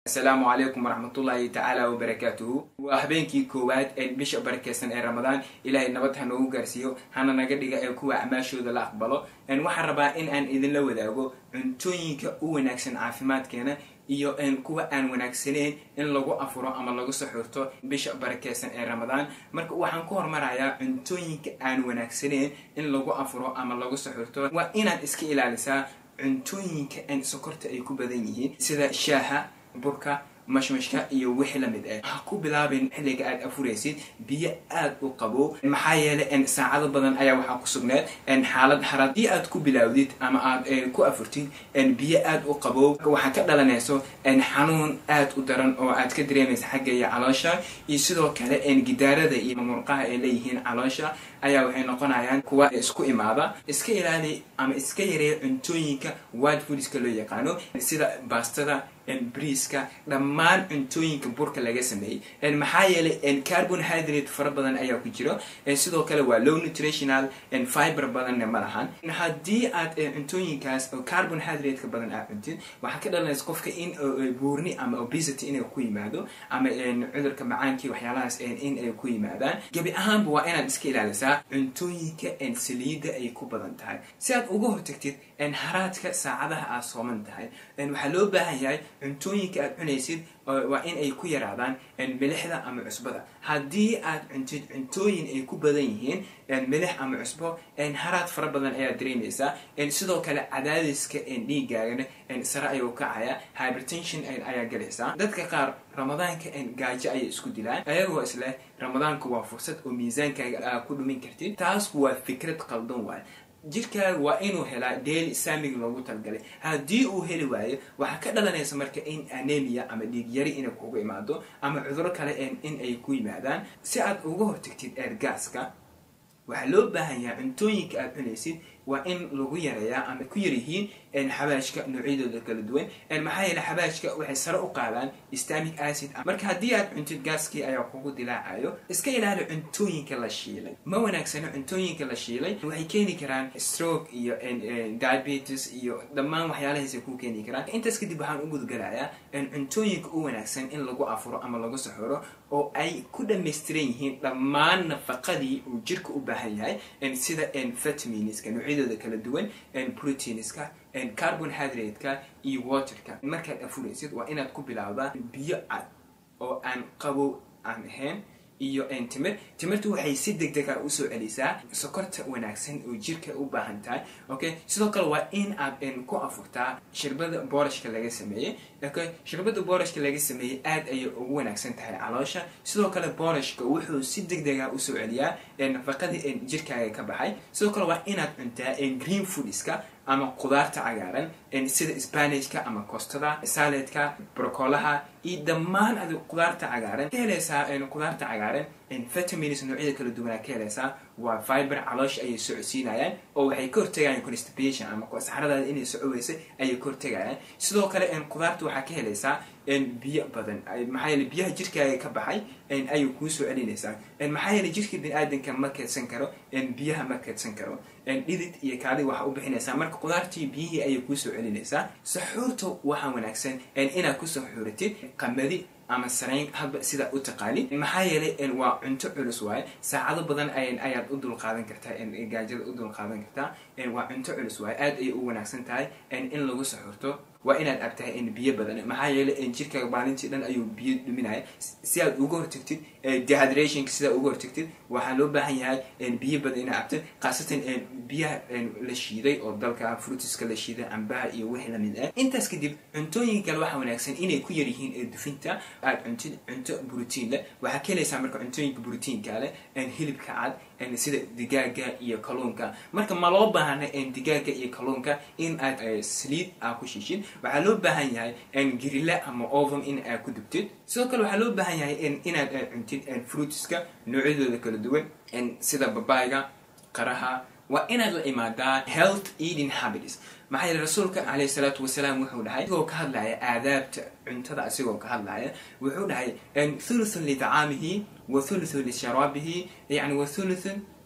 asalaamu calaykum waraxmatullaahi tacaala wabarakaatuhu waa habeenkii koowaad ee bisha barakeysan ee ramadaan ilaahay nabad ha noogu gaarsiiyo hana naga dhiga ee kuwa acmaashooda la aqbalo waxaan rabaa in aan idinla wadaago cuntooyinka u wanaagsan caafimaadkeena iyo kuwa aan wanaagsaneyn in lagu afuro ama lagu saxuurto bisha barakeysan ee ramadaan marka waxaan ku hormarayaa cuntooyinka aan wanaagsaneyn in lagu afuro ama lagu saxuurto waa inaad iska ilaalisaa cuntooyinka aan sokorta ay ku badan yihiin sida shaaha burka mashmashka iyo wixii lamid ah ha ku bilaabin xilliga aad afuraysid biyo aad u qabow maxaa yeelay saacado badan ayaa waxaa ku sugneed xaalad harad haddii aad ku bilaawdid ama aad ku afurtid biyo aad u qabow waxaa ka dhalanayso xanuun aad u daran oo aad ka dareemaysa xagga iyo caloosha iyo sidoo kale gidaarada iyo murqaha ay leeyihiin caloosha ayaa waxay noqonayaan kuwa isku imaada iska ilaali ama iska yareeya cuntooyinka wild foodska loo yaqaano sida baastada briiska dhammaan cuntooyinka burka laga sameeyey maxaa yeelay carbon hydrate fara badan ayaa ku jiro sidoo kale waa low nutritional fiber badanna ma lahan haddii aad cuntooyinkaas oo carbon hydrate-ka badan aad cuntid waxaa ka dhalanaysa qofka in buurni ama obesity inay ku yimaado ama cudurka macaankii waxyaalahaas in ay ku yimaadaan gebi ahaanba waa inaad iska ilaalisaa cuntooyinka saliidda ay ku badan tahay si aad uga hortagtid haraadka saacadaha aad sooman tahay waxaa loo baahan yahay cuntooyinka aad cunaysid waa in ay ku yaraadaan milixda ama cusbada haddii aad cuntid cuntooyin ay ku badan yihiin milix ama cusbo haraad fara badan ayaad dareemaysaa sidoo kale cadaadiska dhiigaagana sare ayuu kacaya hypertension ayaa galaysaa dadka qaar ramadaanka gaajo ayay isku dilaan ayagoo isleh ramadaanka waa fursad oo miisaankaaga aa ku dhumin kartid taas waa fikrad qaldan waay jirkaaga waa inuu helaa daily saamig loogu talgalay haddii uu heli waayo waxaa ka dhalanaysa marka in anemia ama dhiigyari inay kugu imaado ama cuduro kale in ay ku yimaadaan si aad uga hortagtid eergaaska waxaa loo baahan yahay cuntooyinka aad cunaysid waa in lagu yareeyaa ama ku yaryihiin xabaashka noocyadooda kala duwan maxaa yeele xabaashka waxay sare u qaadaan stamic acid marka haddii aad cuntid gaaskii ayaa kugu dilaacayo iska ilaali cuntooyinka la shiilay ma wanaagsano cuntooyinka la shiilay waxay keeni karaan stroke iyo diabetes iyo dhammaan waxyaalahaasay ku keeni karaan intaas kadib waxaan u gudgalayaa cuntooyinka u wanaagsan in lagu afuro ama lagu saxuro oo ay ku dhamaystiran yihiin dhammaan nafaqadii uu jirka u baahan yahay sida vitaminska noocyadooda kala duwan proteinska carbon hydrate-ka iyo waterka markaad afuraysid waa inaad ku bilaawdaa biyo cad oo aan qabow aan ahayn iyo timir timirtu waxay si deg dega usoo celisaa sokorta wanaagsan oo jirka u baahan tahay okay sidoo kale waa in aad ku afurtaa shirbada boorashka laga sameeyey okay shirbada boorashka laga sameeyey aad ayay ugu wanaagsan tahay caloosha sidoo kale boorashka wuxuu si deg dega usoo celiyaa nafaqadii jirkaaga ka baxay sidoo kale waa inaad cuntaa green foodiska ama qudaarta cagaaran sida spanishka ama costada saladka brocolaha iyo dhammaan ad qudaarta cagaaran ka helaysaa qudaarta cagaaran vitamins noocyada kala duwanaa ka helaysaa waa fiber caloosha ayay socodsiinayaan oo waxay ka hortagayaan constipation ama saxradaada inay socoweysa ayay ka hortagayaan sidoo kale qudaarta waxaa ka helaysaa biyo badan maxaa yeele biyaha jirkaaga ka baxay ayay kuu soo celinaysaa maxaa yeele jirka bini-aadanka ma keedsan karo biyaha ma keedsan karo dhidid iyo kaadi waxaa u bixinaysaa marka qudaartii biyihii ayay kuu soo celinaysaa saxuurta waxaa wanaagsan inaad ku saxuuratid qamadi ama sarayn hadba sidaa u taqaanid maxaa yeelay waa cunto culus waaye saacado badan ayaad u dulqaadan kartaa gaajada u dulqaadan kartaa waa cunto culus waaye aad ayay u wanaagsan tahay in lagu saxuurto waa inaad abtahay biyo badan maxaa yeelay jirkaaga maalintii dhan ayuu biyo dhuminaya si aad uga hortagtid dehydrationka sidaa uga hortagtid waxaa loo baahan yahay biyo badan inaad abtid khaasatan biyaha la shiiday oo dalka fruitiska la shiiday cambaha iyo wixii lamid ah intaas kadib cuntooyinka kale waxaa wanaagsan inay ku yar yihiin dufinta aad cuntid cunto brotiin leh waxaa ka helaysaa marka cuntooyinka brotiinka leh hilibka cad sida digaaga iyo kalluunka marka ma loo baahna digaaga iyo kalluunka in aad saliid aa ku shiishid waxaa loo baahan yahay grille ama oven in aad ku dubtid sidoo kale waxaa loo baahan yahay inaad cuntid fruitiska noocyadooda kala duwan sida babayga qaraha waa inaad la imaadaa health eating habits maxaa yeele rasuulka caleyhi salaatu wasalaam wuxuu dhahay asigoo ka hadlaya aadaabta cuntada asigoo ka hadlaya wuxuu dhahay thuluthun lidacaamihi wa thuluthun lisharaabihi yani wa thuluthun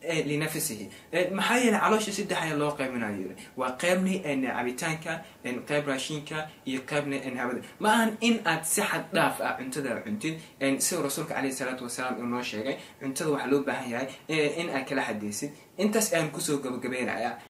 linafsihi maxaa yeelay caloosha saddex ayaa loo qaybinayo yiri waa qaybni cabitaanka qayb raashinka iyo qaybna hawada ma ahan in aad si xad dhaaf ah cuntada cuntid sida rasuulka caleyhi salaatu wasalaam uu noo sheegay cuntada waxaa loo baahan yahay in aad kala xadeysid intaas ayaan kusoo gabagabeynaya